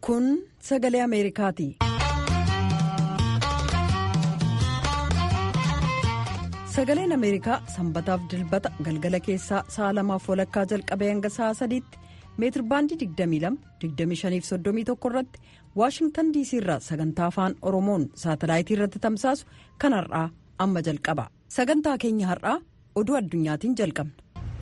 Kun sagalee Ameerikaati. Sagaleen Ameerikaa sanbataaf dilbata galgala keessaa sa'a lamaaf walakkaa jalqabee hanga sa'a sadiitti meetirbaandii 22-25-31 irratti waashingtan diisii irraa sagantaa afaan oromoon saatalaayitii irratti tamsaasu kan har'aa amma jalqaba sagantaa keenya har'aa oduu addunyaatiin jalqabna.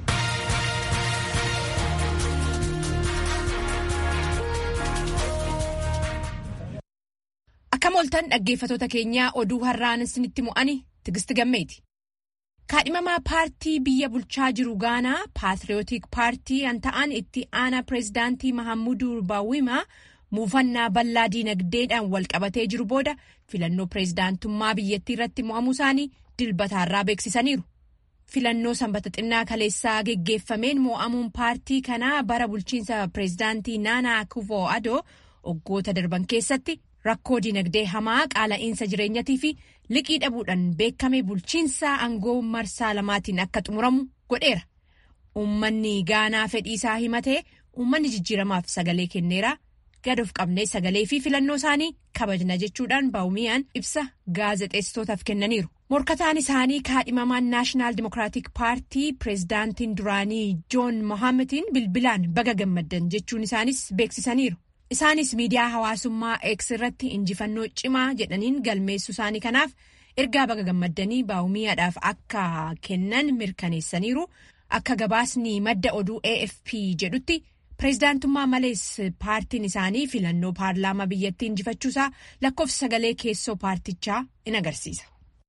Akkam ooltan dhaggeeffatoota keenyaa oduu har'aan isinitti mu'ani tigisti gammeeti. kaadhimamaa paartii biyya bulchaa jiru gaanaa paatriyootik paartii an ta'an itti aanaa pireezidaantii mahammuduu baawwimaa muufannaa bal'aa diinagdeedhaan walqabatee jiru booda filannoo pireezidaantummaa biyyattii irratti mo'amuu isaanii dilbataarraa beeksisaniiru. filannoo sanbata xinnaa kaleessaa geggeeffameen mo'amuun paartii kanaa bara bulchiinsa pireezidaantii naanaa akufoo adoo waggoota darban keessatti rakkoo diinagdee hamaa qaala'iinsa jireenyatii fi liqii dhabuudhaan beekame bulchiinsa aangoo marsaa lamaatiin akka xumuramu godheera. Uummanni gaanaa fedhii isaa himatee uummanni jijjiiramaaf sagalee kenneera gad of qabnee sagalee fi filannoo isaanii kabajna jechuudhaan baawumiyaan ibsa gaazexeessitootaaf kennaniiru. Morkataan isaanii kaadhimamaan naashinaal dimokiraatik paartii pireezidaantiin duraanii joon mohaammetiin bilbilaan baga gammaddan jechuun isaanis beeksisaniiru. Isaanis miidiyaa hawaasummaa X irratti injifannoo cimaa jedhaniin galmeessu isaanii kanaaf ergaa baga gammaddanii baawumiyaadhaaf akka kennan mirkaneessaniiru. Akka gabaasni madda oduu AFP jedhutti pireezidaantummaa malees paartiin isaanii filannoo paarlaamaa biyyattii injifachuusaa lakkoofsa sagalee keessoo paartichaa in agarsiisa.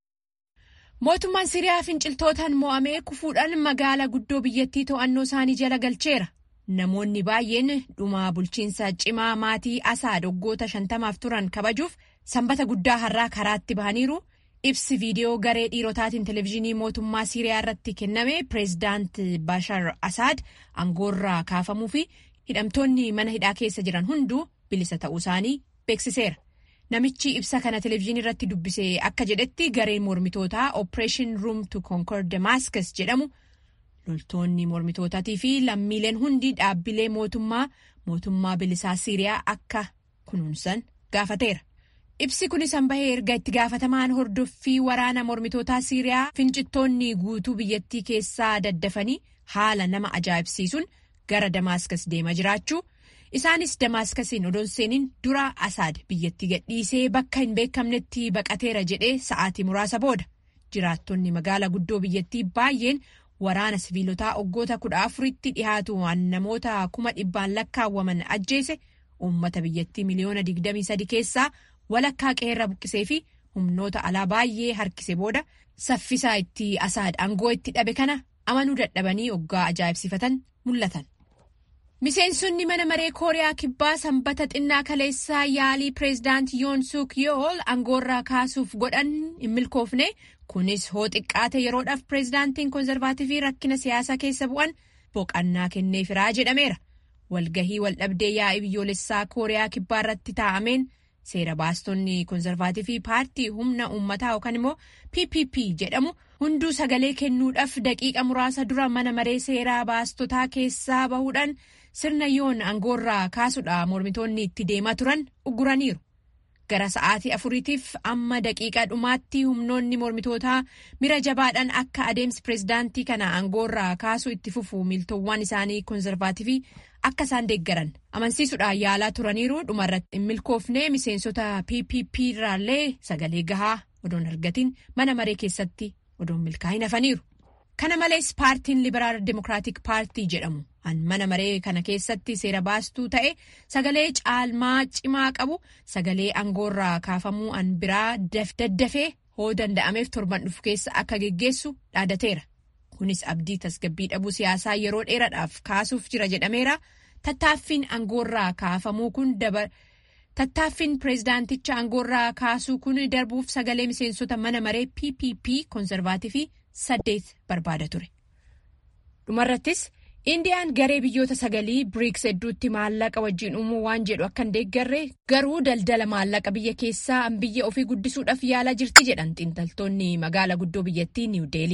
Mootummaan Siriyaa finciltootaan mo'amee kufuudhaan magaalaa guddoo biyyattii to'annoo isaanii jala galcheera. Namoonni baay'een dhuma bulchiinsa cimaa maatii Asaad waggoota shantamaaf turan kabajuuf sanbata guddaa har'aa karaatti bahaniiru. Ibsi viidiyoo garee dhiirotaatiin televezyiinii mootummaa Siiriyaa irratti kenname pireezidaant Bashar Asaad aangoorraa kaafamuu fi hidhamtoonni mana hidhaa keessa jiran hunduu bilisa ta'uu isaanii beeksiseera. Namichi ibsa kana televezyiinii irratti dubbise akka jedhetti gareen mormitootaa Operation Room to Conquer Damascus jedhamu. loltoonni mormitootaatii fi lammiileen hundi dhaabbilee mootummaa mootummaa bilisaa siiriyaa akka kunuunsan gaafateera. Ibsi kunis hanbahee erga itti gaafatamaan hordoffii waraana mormitootaa siiriyaa fincittoonni guutuu biyyattii keessaa daddafanii haala nama ajaa'ibsiisuun gara Damaaskas deemaa jiraachuu isaanis Damaaskasiin odoon seeniin dura Asaad biyyattii gadhiisee bakka hin beekamnetti baqateera jedhee sa'aatii muraasa booda jiraattonni magaalaa guddoo biyyattii baay'een. Waraana siviilotaa waggoota kudha afuritti dhihaatu waan namoota kuma dhibbaan lakkaawwaman ajjeese uummata biyyattii miliyoona digdamii sadi keessaa walakkaa qeerra buqqisee fi humnoota alaa baay'ee harkise booda saffisaa itti asaad aangoo itti dhabe kana amanuu dadhabanii waggaa ajaa'ibsifatan mul'atan. Miseensonni mana maree kooriyaa kibbaa sanbata xinnaa kaleessaa yaalii pireezidaant yoon suk yool aangoorraa kaasuuf godhan hin milkoofne. kunis hoo xiqqaate yeroodhaaf pireezidaantiin koonzervaativii rakkina siyaasaa keessa bu'an boqannaa kenneefiraa jedhameera walgahii waldhabdee yaa'ii biyyoolessaa kooriyaa kibbaa irratti taa'ameen seera baastonni koonzervaativii paartii humna uummataa yookaan immoo ppp jedhamu hunduu sagalee kennuudhaaf daqiiqa muraasa dura mana maree seeraa baastotaa keessaa bahuudhaan sirna yoon aangoorraa kaasuudha mormitoonni itti deemaa turan ugguraniiru. gara sa'aatii afuriitiif amma daqiiqaa dhumaatti humnoonni mormitootaa mira jabaadhaan akka adeemsi pireezidaantii kana aangoorraa kaasuu itti fufu miiltowwan isaanii koonzervaativii akka isaan deeggaran amansiisuudhaan yaalaa turaniiru dhumarratti hin milkoofne miseensota ppp irraallee sagalee gahaa odoon argatiin mana maree keessatti odoon milkaa'in hafaniiru. kana malees paartiin liberaal dimokiraatik paartii jedhamu an mana maree kana keessatti seera baastuu ta'e sagalee caalmaa cimaa qabu sagalee aangoorraa kaafamuu an biraa daddafee hoo danda'ameef torban dhufu keessa akka geggeessu dhaadateera kunis abdii tasgabbii dhabuu siyaasaa yeroo dheeraadhaaf kaasuuf jira jedhameera tattaaffiin aangoorraa kaafamuu kun tattaaffiin pireezidaanticha aangoorraa kaasuu kun darbuuf sagalee miseensota mana maree ppp koonzervaativii saddeet barbaada ture. dhumarrattis indiyaan garee biyyoota sagalii biriiks hedduutti maallaqa wajjin uumuu waan jedhu akka hin deeggarre garuu daldala maallaqa biyya keessaa biyya ofii guddisuudhaaf yaalaa jirti jedhan xiinxaltoonni magaala guddoo biyyattii niiw deelii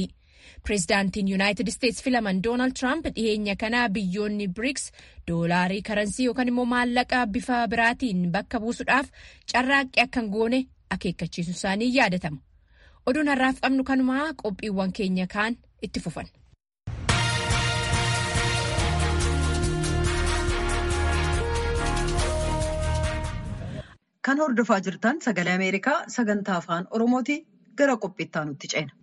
Pireezidaantiin Yuunaayitid Isteetsi filaman Doonaald Tiraamp dhiyeenya kana biyyoonni BRICS doolaarii karansii yookaan immoo maallaqa bifa biraatiin bakka buusuudhaaf carraaqqii akka hin goone akeekkachiisu isaanii yaadatama. Oduun har'aaf qabnu kanumaa qophiiwwan keenya kaan itti fufan. Kan hordofaa jirtan sagalee Ameerikaa sagantaa afaan Oromooti gara qophiittaa nutti ceena.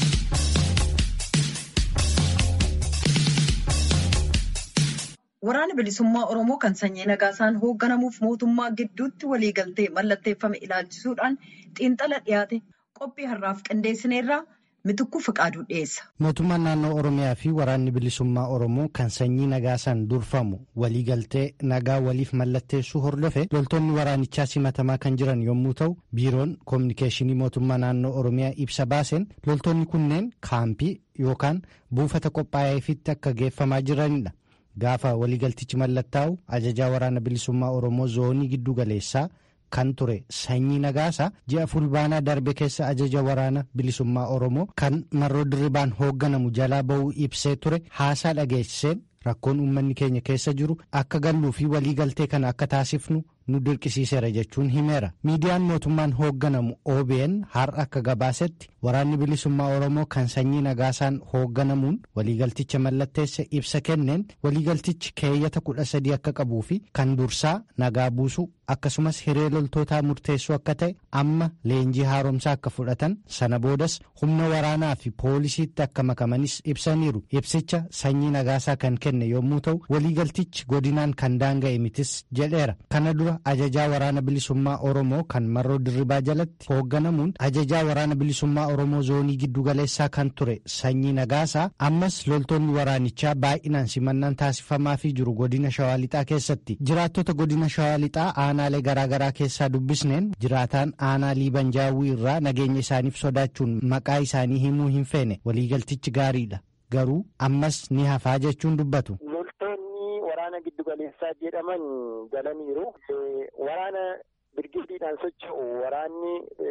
Waraana bilisummaa Oromoo kan sanyii nagaasaan hoogganamuuf mootummaa gidduutti waliigaltee mallatteeffame ilaalchisuudhaan xiinxala dhiyaate qophii har'aaf qindeessineerraa mitukuu fiqaaduu dhiyeessa. Mootummaan naannoo Oromiyaa fi waraanni bilisummaa Oromoo kan sanyii nagaasaan durfamu waliigaltee nagaa waliif mallatteessuu hordofe loltoonni waraanichaa simatamaa kan jiran yommuu ta'u biiroon koominikeeshinii mootummaa naannoo Oromiyaa ibsa baaseen loltoonni kunneen kaampii yookaan buufata qophaa'eefitti akka geeffamaa jiranidha. Gaafa waliigaltichi mallattaa'u ajajaa waraana bilisummaa Oromoo zoonii giddu galeessaa. kan ture sanyii nagaasaa ji'a fulbaanaa darbe keessa ajaja waraana bilisummaa oromoo kan marroo dirribaan hoogganamu jalaa ba'uu ibsee ture haasaa dhageessiseen rakkoon uummanni keenya keessa jiru akka galluu fi waliigaltee kana akka taasifnu nu dirqisiiseera jechuun himeera miidiyaan mootummaan hoogganamu OBN har'a akka gabaasetti waraanni bilisummaa oromoo kan sanyii nagaasaan hoogganamuun waliigalticha mallatteesse ibsa kenneen waliigaltichi keeyyata kudha sadii akka qabuu fi kan dursaa nagaa buusuu akkasumas hiree loltootaa murteessuu akka ta'e amma leenjii haaromsaa akka fudhatan sana boodas humna waraanaa fi poolisiitti akka makamanis ibsaniiru ibsicha sanyii nagaasaa kan kenne yommuu ta'u waliigaltichi godinaan kan daanga'e mitis jedheera kana dura ajajaa waraana bilisummaa oromoo kan marroo dirribaa jalatti hoogganamuun ajajaa waraana bilisummaa oromoo zoonii giddugaleessaa kan ture sanyii nagaasaa ammas loltoonni waraanichaa baay'inaan simannaan taasifamaafii jiru godina shawaa lixaa keessatti jiraattota godina shawaa lixaa aanaalee garaagaraa keessaa dubbisneen jiraataan aanaa liibanjaawwii irraa nageenya isaaniif sodaachuun maqaa isaanii himuu hin feene waliigaltichi gaariidha garuu ammas ni hafaa jechuun dubbatu. loltoonni waraana giddugaleessaa jedhaman galaniiru waraana birgidiidhaan socho'u waraanni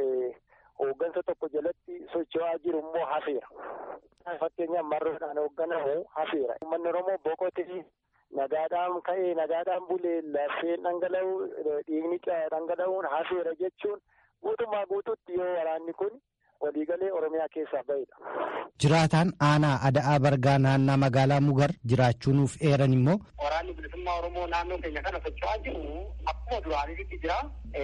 hooggansa tokko jalatti socho'aa jiru immoo hafeera. Fakkeenyaaf marroodhaan hoogganamu hafeera. Uummanni Oromoo boqotee nagaadhaan ka'ee nagaadhaan bulee lafeen dhangala'u dhiigni dhangala'uun hafeera jechuun guutummaa guututti yoo waraanni kun waliigalee Oromiyaa keessaa bahedha. Jiraataan aanaa ada'aa bargaa naannaa magaalaa Mugar jiraachuu nuuf eeran immoo. Waraanni bilisummaa Oromoo naannoo keenya kana socho'aa jiru akkuma duraanitti jira.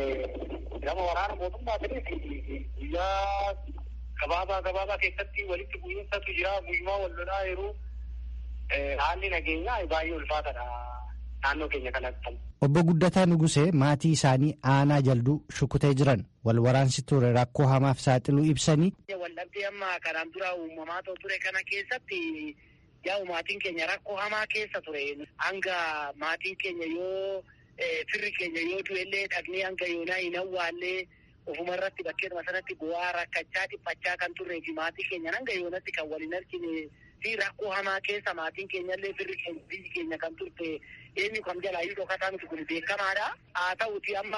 Gama waraana mootummaa ta'eef guyyaa gabaabaa gabaabaa keessatti walitti bu'iinsatu jira. Guyyumaa wal lolaa yeroo haalli nageenyaa baay'ee ulfaatadha naannoo keenya kanatti. Obbo Guddataa Nugusee maatii isaanii aanaa jalduu shukutee jiran wal waraansi ture rakkoo hamaaf saaxiluu ibsanii. Waldhabdee amma kanaan dura uumamaa ture kana keessatti yaa'u maatiin keenya rakkoo hamaa keessa ture. Hanga maatiin keenya yoo firri keenya yoo du'ellee dhaqnee hanga yoonaa hin awwaallee ofuma irratti bakkeeduma sanatti bu'aa rakkachaa dhiphachaa kan turree fi maatii keenya hanga yoonatti kan waliin argine fi rakkoo hamaa keessa maatiin keenyallee firri keenya biyyi keenya kan turte eenyu kam jalaayyuu dhokataa miti kun beekamaadha. Haa ta'uti amma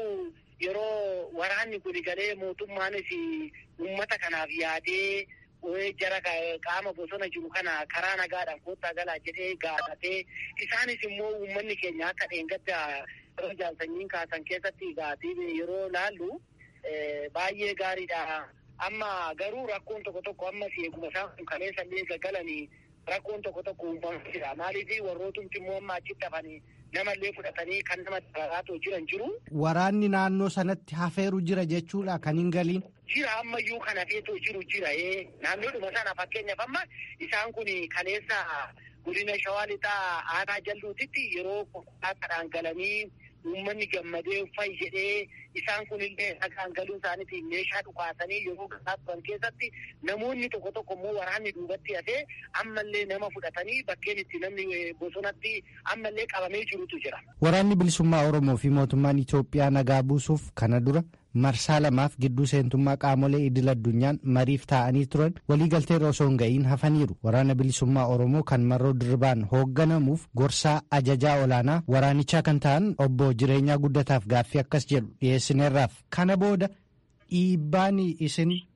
yeroo waraanni kun galee mootummaanis uummata kanaaf yaadee jara qaama bosona jiru kana karaa nagaadhaan koottaa galaa jedhee gaafatee isaanis immoo uummanni keenya akka dheengadda yeroo jaalsanyiin kaasan keessatti gaatii yeroo laallu baay'ee gaariidha. Amma garuu rakkoon tokko tokko ammas eeguma isaan kun kaleessa illee gaggalanii rakkoon tokko tokko uumamaa jira. Maaliif warrootumti immoo amma achitti hafanii namallee fudhatanii kan nama daraaraatoo jiran jiru. Waraanni naannoo sanatti hafeeru jira jechuudha kan hin galiin. Jira ammayyuu kan hafeetoo jiru jira. Naannoodhuma sana fakkeenyaaf amma isaan kun kaleessa godina shawaa lixaa aanaa jalluutitti yeroo konkolaataadhaan galanii uummanni gammadee uffayi jedhee isaan kunillee nagaan galuu isaaniitiin meeshaa dhukaasanii yeroo gahaa turan keessatti namoonni tokko tokko immoo waraanni duubatti hafee ammallee nama fudhatanii bakkeen itti namni bosonatti ammallee qabamee jirutu jira. Waraanni bilisummaa Oromoo fi mootummaan Itoophiyaa nagaa buusuuf kana dura marsaa lamaaf gidduu seentummaa qaamolee idil addunyaan mariif taa'anii turan waliigaltee osoo hin ga'iin hafaniiru waraana bilisummaa oromoo kan marroo dirribaan hoogganamuuf gorsaa ajajaa olaanaa waraanichaa kan ta'an obbo jireenyaa guddataaf gaaffii akkas jedhu dhiyeessineerraaf kana booda dhiibbaan isin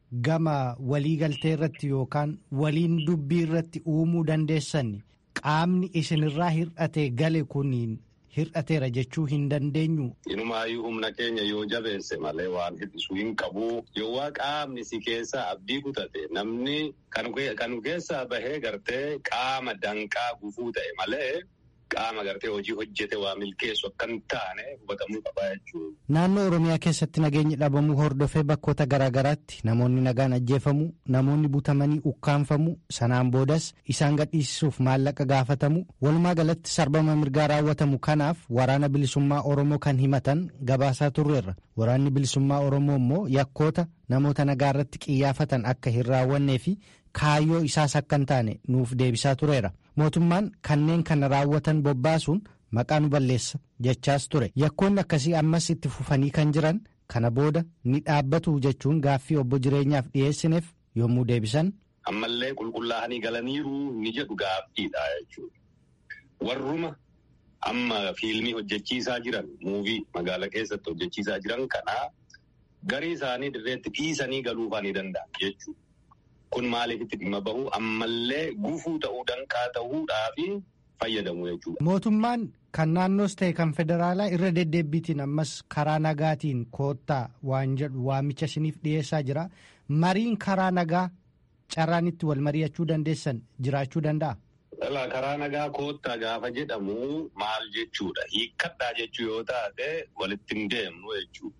gama waliigaltee irratti yookaan waliin dubbii irratti uumuu dandeessan qaamni isinirraa hir'ate gale kuniin hir'ateera jechuu hin dandeenyu. Inumaayyuu humna keenya yoo jabeesse malee waan hir'isuu hin qabu. Yoo qaamni si keessaa abdii kutate namni kan keessaa bahee gartee qaama danqaa gufuu ta'e malee qaama gartee hojii hojjete waa milkeessu akka hin taane hubatamuu qabaa jechuudha. Naannoo Oromiyaa keessatti nageenyi dhabamuu hordofee bakkoota garaagaraatti namoonni nagaan ajjeefamuu namoonni butamanii ukkaanfamuu sanaan boodas isaan gadhiisisuuf maallaqa gaafatamu walumaa galatti sarbama mirgaa raawwatamu kanaaf waraana bilisummaa Oromoo kan himatan gabaasaa turreerra waraanni bilisummaa Oromoo immoo yakkoota namoota nagaa irratti qiyyaafatan akka hin raawwannee fi kaayyoo isaas akka hin taane nuuf deebisaa tureera. mootummaan kanneen kana raawwatan bobbaasuun maqaa nu balleessa jechaas ture yakkoonni akkasii ammas itti fufanii kan jiran kana booda ni dhaabbatu jechuun gaaffii obbo jireenyaaf dhiyeessineef yommuu deebisan. ammallee qulqullaa'anii galaniiru ni jedhu gaaffiidha jechuudha. warruma amma fiilmii hojjechiisaa jiran muuvii magaala keessatti hojjechiisaa jiran kanaa garii isaanii dirreetti dhiisanii galuufaa ni danda'an jechuudha. Kun maaliifitti dhimma bahu ammallee gufuu ta'uu danqaa ta'uudhaaf fayyadamu jechuudha. Mootummaan kan naannoos ta'e kan federaalaa irra deddeebiitiin ammas karaa nagaatiin koottaa waan jedhu waamicha isiniif dhiyeessaa jira. Mariin karaa nagaa carraan itti wal mari'achuu dandeessan jiraachuu danda'a. Karaa nagaa koottaa gaafa jedhamu maal jechuudha? Hiikkadhaa jechuu yoo taate walitti hin deemnu jechuudha.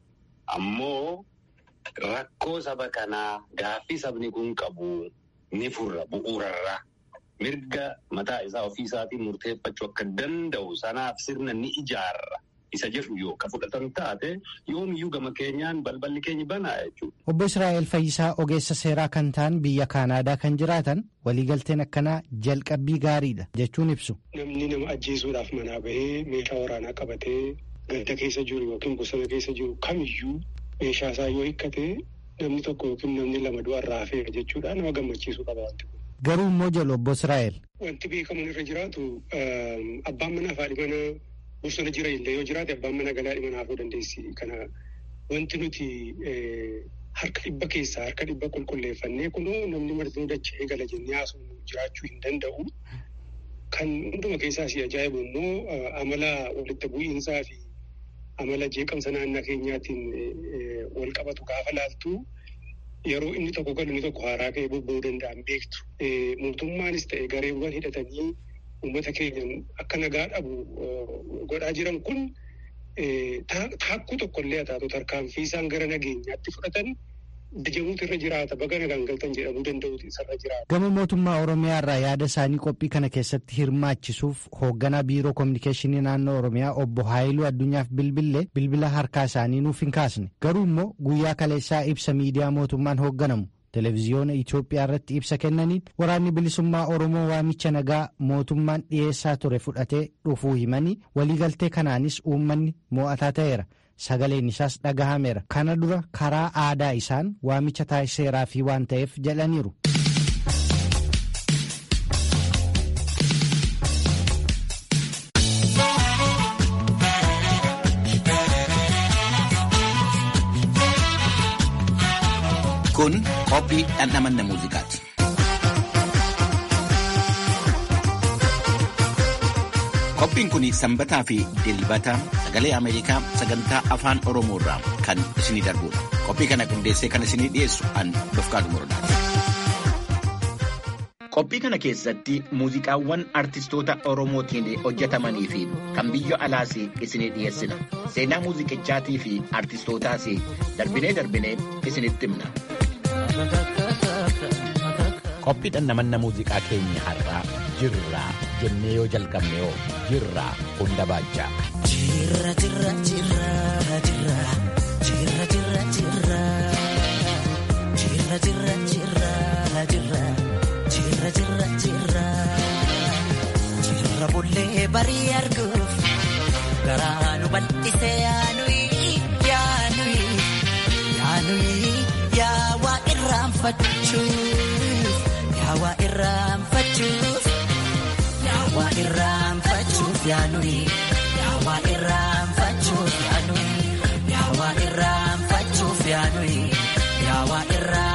Ammoo. Rakkoo saba kanaa gaaffii sabni kun qabu ni furra bu'uurarraa mirga mataa isaa ofii isaatiin murteeffachuu akka danda'u sanaaf sirna ni ijaarra isa jedhu yoo ka fudhatan taate yoomiyyuu gama keenyaan balballi keenya banaa jechuudha. Obbo Israa'el Fayyisaa ogeessa seeraa kan ta'an biyya Kaanaadaa kan jiraatan waliigalteen akkanaa jalqabbii gaariidha jechuun ibsu. Namni nama ajjeesuudhaaf manaa bahee meeshaa waraanaa qabatee gadda keessa jiru yookiin bosona keessa jiru kamiyyuu. Meeshaa isaa yoo hiikkate namni tokko yookiin namni lama du'arraa hafeera jechuudha nama gammachiisuu qaba wanti kun. Garuu immoo jedhu obbo Israa'el. Wanti beekamuun irra jiraatu abbaan manaa fi haadhi manaa bosona jira illee yoo jiraate abbaan manaa galaa dhimma hafuu dandeessi. Kana wanti nuti harka dhibba keessaa harka dhibba qulqulleeffannee kunoo namni marti dachee gala jennee haasofnu jiraachuu hin danda'u. Kan hunduma keessaa si ajaa'ibu immoo amala walitti bu'iinsaa fi amala jeeqamsa naannoo keenyaatiin wal qabatu gaafa laaltu yeroo inni tokko galu inni tokko haaraa ka'ee bobba'uu danda'an beektu. Mootummaanis ta'e gareewwan hidhatanii uummata keenyan akka nagaa dhabu godhaa jiran kun taakkuu tokkollee haa taatu tarkaanfii isaan gara nageenyaatti fudhatan Dajamuutu irra jiraata baga nagaan galtan jedhamuu danda'uutu isarra jiraata. Gama mootummaa Oromiyaa irraa yaada isaanii qophii kana keessatti hirmaachisuuf hoogganaa biiroo kominikeeshinii naannoo Oromiyaa obbo Haayiluu Addunyaaf bilbillee bilbila harkaa isaanii nuuf hin kaasne. Garuu immoo guyyaa kaleessaa ibsa miidiyaa mootummaan hoogganamu televezyiyoona Itoophiyaa irratti ibsa kennaniin waraanni bilisummaa Oromoo waamicha nagaa mootummaan dhiyeessaa ture fudhatee dhufuu himanii waliigaltee kanaanis uummanni mo'ataa ta'eera. Sagaleen isaas dhagahameera. Kana dura karaa aadaa isaan waamicha taasiseeraa fi waan ta'eef jedhaniiru. Kun qophii dhandhamanna muuziqaati. Qophiin kun sanbataa fi dilbata sagalee Ameerikaa sagantaa afaan Oromoo irraa kan isinii darbudha. Qophii kana qindeessee kan isinii dhiyeessu an Dofqaadu Morodaati. Qophii kana keessatti muuziqaawwan artistoota Oromootiin hojjetamanii fi kan biyya alaas isinii dhiyeessina. Seenaa muuziqichaatii fi artistootaas darbinee darbinee isinitti himna. Qophii dhandhamanna muuziqaa keenya har'aa jirraa jennee yoo jalqabne yoo jirraa hunda baachaa. Jirra jirra jirra jirra jirra jirra jirra jirra jirra jirra jirra jirra jirra jirra jirra bullee barii arguuf garaa nu bal'isee yaanuyi yaanuyi yaanuyi yaa waa irraanfachuuf yaa waa irraanfachuuf yaa waa irraanfachuuf yaanuyi yaa waa irraanfachuuf yaanuyi yaa waa irraanfachuuf yaanuyi yaa waa irraa.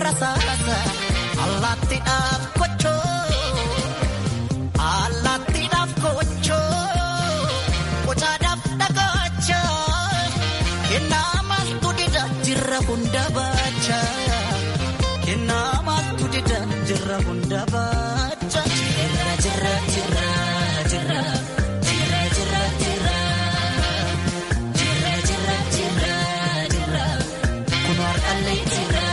rasaasa allaattiidhaaf kochoo allaattiidhaaf kochoo qocaadhaaf dhagacha kennaa maaltu dida jirra hunda baacha kennaa maaltu dida jirra hunda baacha jirra jirra jirra jirra. Jirra jirra jirra jirra jirra jirra jirra kun har'allee jirra.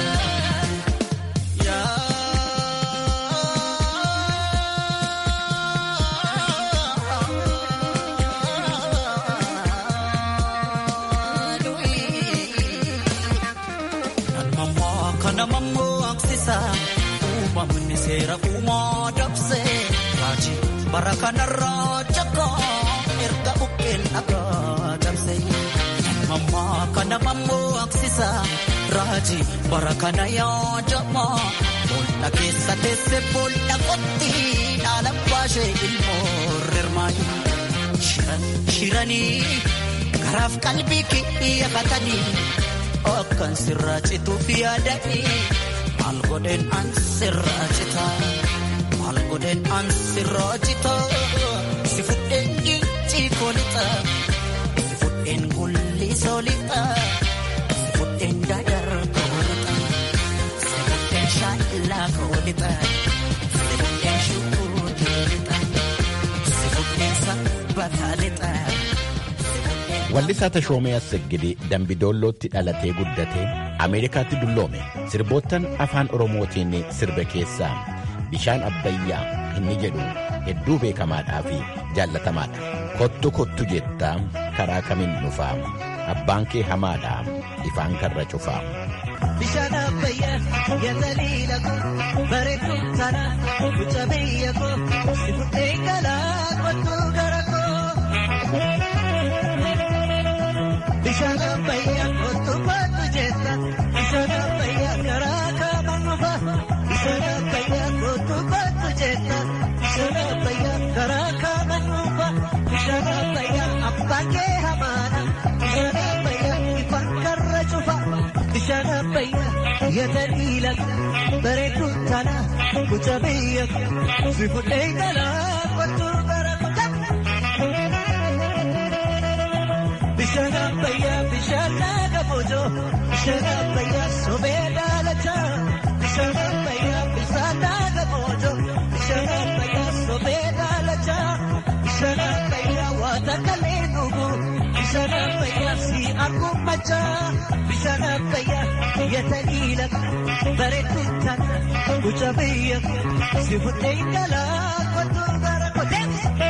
Kana mammoo aksisa uumamni seera uumaa dabsee raajii bara kanarraa jakaa erga buqqeen dhagaa dabsee mammaa kana mammoo aksisa raajii bara kana yaajamaa boolla keessa teesse boolla qotti dhaala baashee ilmoo rirmaayi shiranii garaaf qalbii kiyyafatanii. Akkan sirraa cituuf yaadanii maal godheen an sirraa cita maal godheen an sirraa cita si fudheen gincii koolixa si fudheen gulli soolixa si fudheen dadar koolixa si fudheen shaallaa koolixa si fudheen shukuuteelixa si fudheen sabbataalita. Wallisaa Tashoomee Assegidee Dambidoollootti dhalatee guddatee Ameerikaatti dulloome sirboottan afaan Oromootiin sirbe keessaa bishaan abbayyaa inni jedhu hedduu beekamaadhaa fi jaallatamaadha. Kottu kottu jettaa karaa kamiin dhufaa abbaan kee hamaadhaa ifaan karra cufaa. Bishaan abbayyaa yataliila koo bareedduu sana mucaa biyya koo si fudhee galaa kottuu gara koo. Bishaan abbayyaa kottuu kottu jetta bishaan abbayyaa karaa kamiin dhufa bishaan abbayyaa kottuu kottu jetta bishaan abbayyaa karaa kamiin dhufa bishaan abbayyaa abbaan kee hamaadha bishaan abbayyaa ifaan karra cufa bishaan abbayyaa yataliila bareedduu tana mucaa biyya si fudhee galaa kottuu gara Bishaan abbayyaa bishaan laga boojoo bishaan abbayyaa sobee daalachaa bishaan abbayyaa bishaan laga boojoo bishaan abbayyaa sobee daalachaa bishaan abbayyaa waata kalee dhugu bishaan abbayyaa si arguun machaa bishaan abbayyaa yataniila bareedduu tana mucaa biyya si fudhee galaa kottuu gara kotee.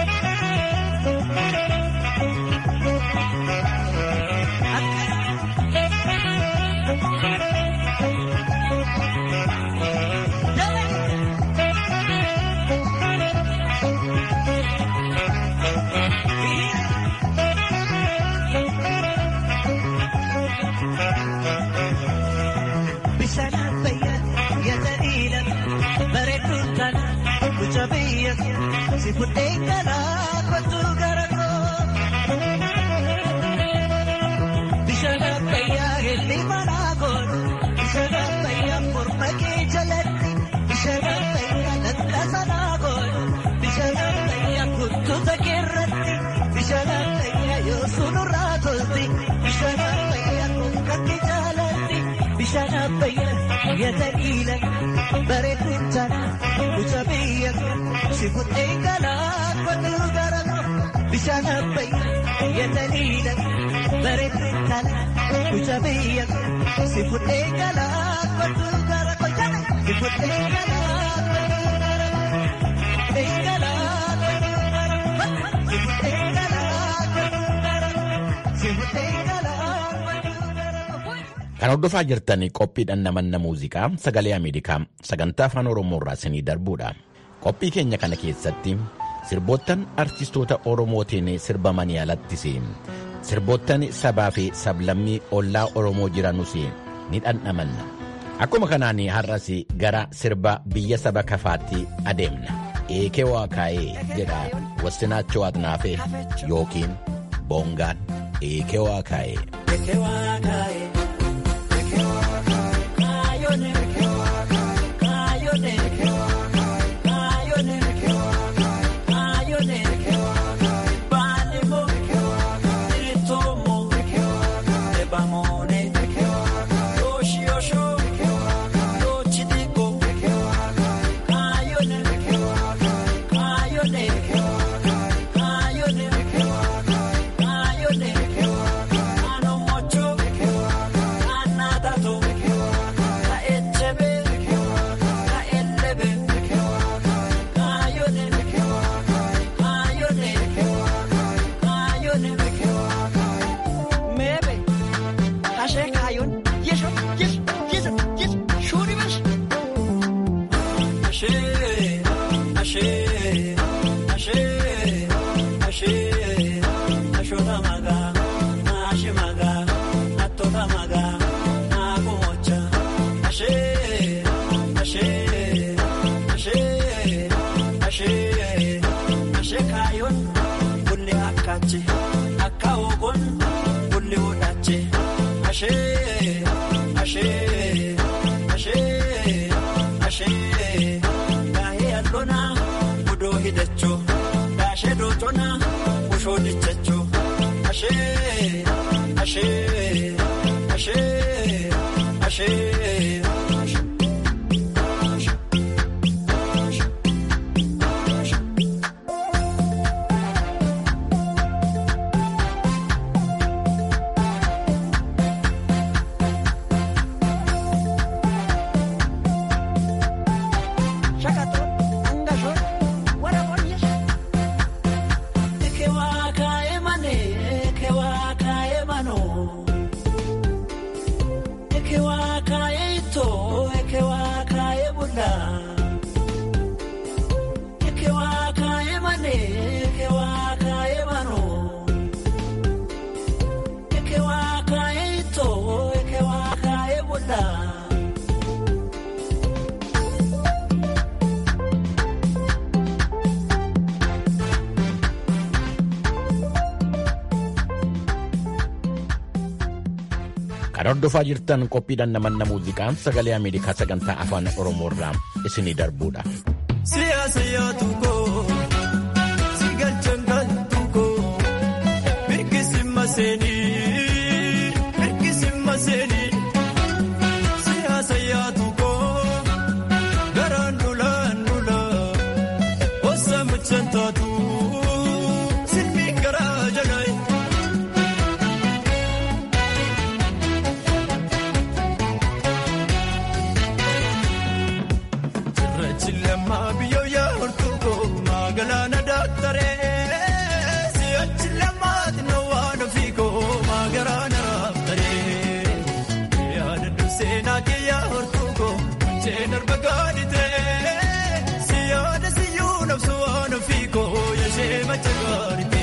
Bishaan abbayyaa yataniila bareedduu tana mucaa biyya si fudhee galaa kottuu gara koo. Bishaan abbayyaa helli manaa godhu bishaan abbayyaa morma kee jalatti bishaan abbayyaa lattasanaa godhu bishaan abbayyaa kuttuta keerratti bishaan abbayyaa yoo sunurraa tolti bishaan abbayyaa kukkatti jaalatti bishaan abbayyaa yataniila bareedduu tana mucaa biyya si fudhee galaa kottuu gara koo bishaan abbayyaa yataniila bareedduu tana mucaa biyya si fudhee galaa kottuu gara koo si fudhee galaa kottuu gara koo fudhee galaa kottuu gara koo si fudhee galaa kottuu gara koo si fudhee galaa kottuu gara koo. Kan hordofaa jirtan qophiidhaan namanna muuziqaa sagalee Ameerikaa sagantaa afaan Oromoo irraa isinii darbuudha. Qophii keenya kana keessatti sirboottan artistoota Oromootiin sirbamanii alattis sirboottan sabaa fi sablammii ollaa Oromoo jiranus ni dhandhamanna. Akkuma kanaan har'as gara sirba biyya saba kafaatti adeemna. Eekee waa kaa'ee jedha Wassinaachoo Atnaafee yookiin Boongaan eekee waa kaa'ee. Ashee, ashee, ashee, ashee, ashoota magaa, naashi magaa, attoota magaa, naaku mocha. Ashee, ashee, ashee, ashee, ashee kaayoon bulli akkaachi, akka ogoon bulli hodhaachi. Ashee, ashee, ashee, ashee, gaahee alloonaa budoo hidhachuu, gaashee dootona bushoo dhichachuu. Ashee, ashee, ashee, ashee. Kan hordofaa jirtan qophiidhaan namanna muuziqaa sagalee Ameerikaa sagantaa afaan Oromoo irraa isinii darbuudha. Siyaasa yaadu koo si galchan galtu koo mirkisi maseenii mirkisi maseenii siyaasa yaadu koo garaan dulaan dulaa osa mucaan taatu silmi garaa jalaa. Chilama biyo ya hortuko magalana dakhtare siya chilama dino wano fiko magarana raftare ya dandu sena ke ya hortuko chenar bagadite siya da siyu nafsu wano fiko ya shema chagarite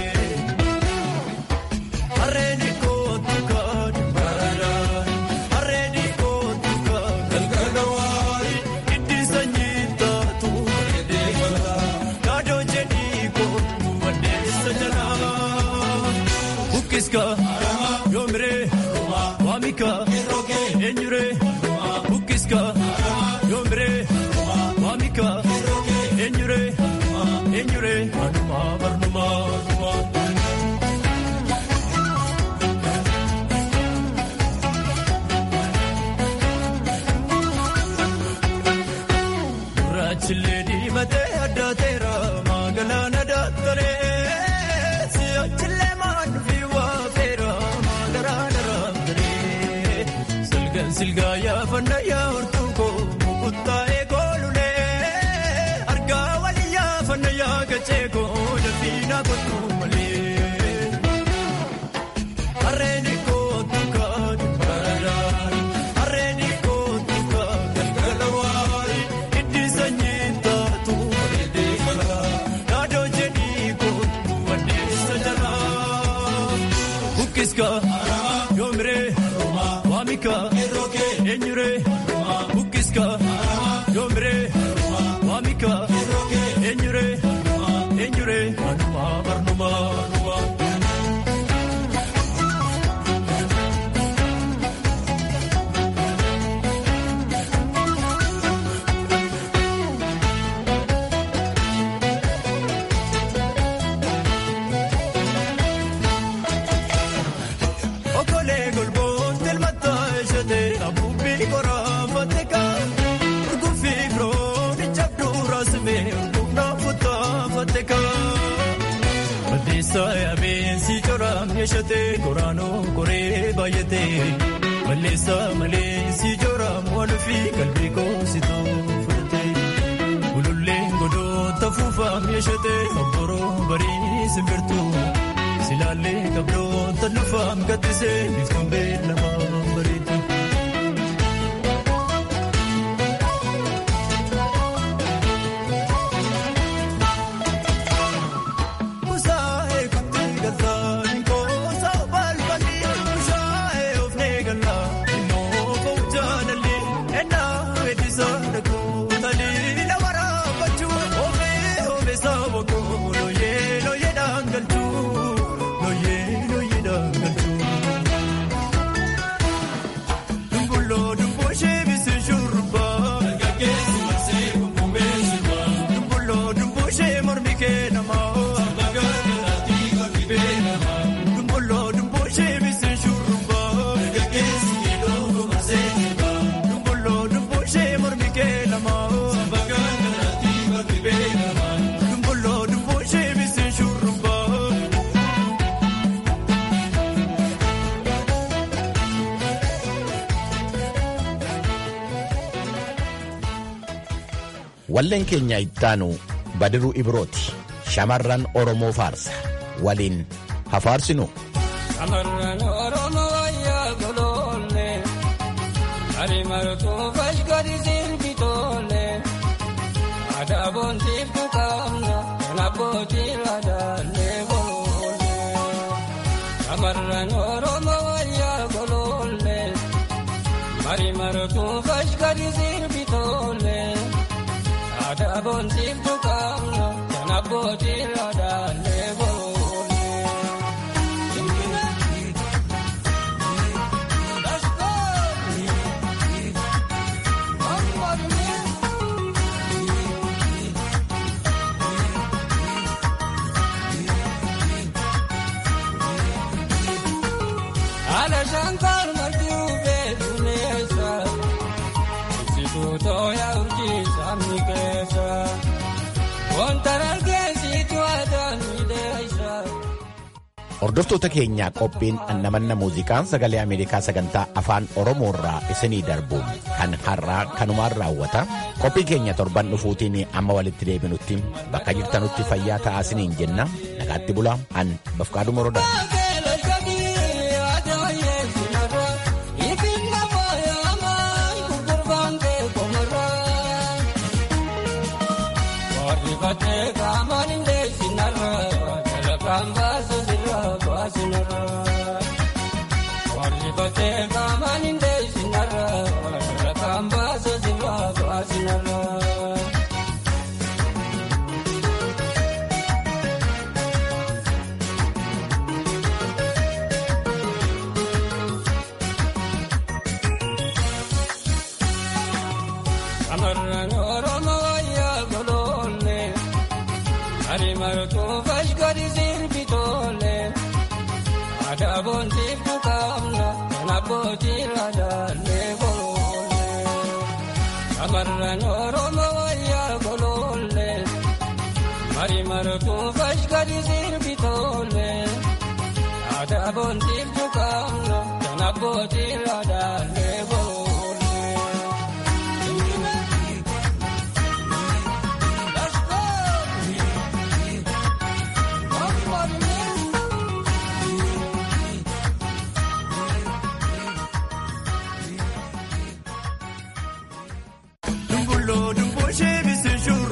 arreni ko tukad barada arreni ko tukad galgalawari itti sanyita tu Kaadoo jedhii kootu addeessa jalaa. Bukkiska yoomiree waamika eenyuree. Bukkiska yoomiree waamika eenyuree. Eenyuree manuma barnuma. Gurraachillee diimatee addaateera magaalaa daaktaree si'achillee maanfi waafeera magaalaa raamtaree silgaan silgaa yaafanna yaa hortuukoo mukuttaa'ee koolulee argaa walii yaafanna yaa gacheekoo dafiinaa kottuu malee. Harreen kootu kaadhi baradaan harreen kootu kaadhi galgalawaari itti sanyii taatu bareedee falaa yaadoo jedhii kootu addeessa jalaa. Bukkiska yoomiree waamika eenyuree bukkiska yoomiree waamika eenyuree eenyuree manuma barnuma. Okolee golboon telmataa eshate abuubbii koraafatee kaan urguufi firoon ijabduu raasumee urguufnaa futtaafatee kaan. Balleessaa yaabeensi coraam eshate koraanoo koree baay'atee balleessaa maleensi coraam waluufi qalbii koositoo fudhatee ululleen godoota fuufaam eshate obboroo barii simbirtuu. Silaalee qabdoota dhufaam gaddisee biftuun beelamaa bareedu. walleen keenya ittaanu badiruu ibrooti shamarran oromoo faarsa waliin hafaarsinu shamarran oromoo wayyaa goloolle ari martuu fashkari sirbitoolle aadaa boontiiftu qabna kan abbootii laadaallee goloolle shamarran oromoo wayyaa goloolle ari martuu fashkari sirbitoolle aadaa boontiiftu qabna kan abbootii laadaallee goloolle. Ala shankar martuu beekuneessa ibsituu tooyaa urjii sabni keessa wanta dargeessitu aadaan miidheessa. Hordoftoota keenyaa qophiin annamanna muuziqaa sagalee Ameerikaa sagantaa afaan Oromoo irraa isinii darbu kan har'aa kanumaan raawwata. Qophii keenya torban dhufuutiin amma walitti deebinutti bakka jirtanutti fayyaa ta'aa isiniin jenna. Nagaatti bulaa an bafqaadhu morodaa. Amarran Oromoo wayyaa goloolle ari martuu fashkari sirbitoolle aadaa boontiiftu qabna kan abbootii laadaallee goloolle. Amarran Oromoo wayyaa goloolle ari martuu fashkari sirbitoolle aadaa boontiiftu qabna kan abbootii laadaallee.